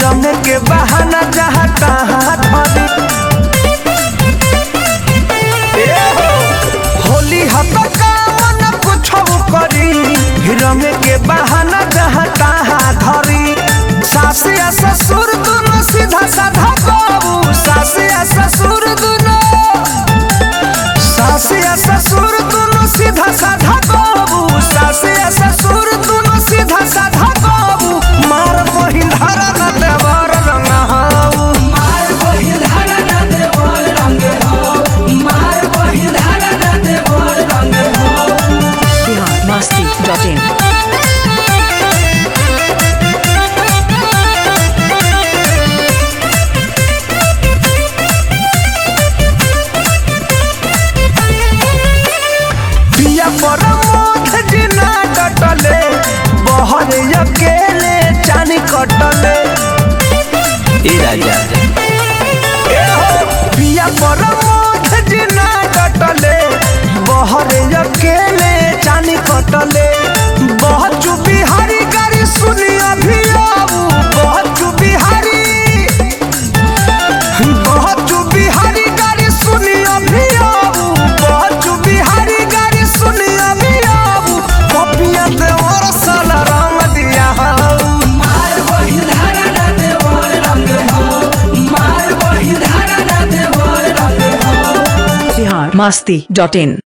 रंग के बहाना जहाँ तहाँ धरी ए हो, होली हत कामन कुछ करी रंग के बहाना जहाँ तहाँ धरी सास या ससुर दोनों सीधा साधा बाबू सास या ससुर दोनों सास या ससुर दोनों सीधा साधा बाबू सास या ससुर दोनों सीधा साधा बाबू मार बहिन धारा न देवर रंग हाऊ मार बहिल धारा ना देवर रंग हो मार बहिल धारा ना देवर रंग हो बिहार मस्ती डॉट इन पिया पर मोथ जिना कटले बहर अकेले चानी कटले ए राजा ए हो, पिया पर मोथ जिना कटले बहर अकेले चानी कटले बहुत बिहारी गाड़ी सुनी अभी आऊ बहुत बिहारी बहुत बिहारी गाड़ी सुनी अभी आऊ बहुत बिहारी गाड़ी सुनी अभी आऊ पपिया देवर साला रंग दिया हाऊ मार बहिल धारा ना देवर रंग हो मार बहिल धारा ना देवर रंग हो बिहार मस्ती डॉट इन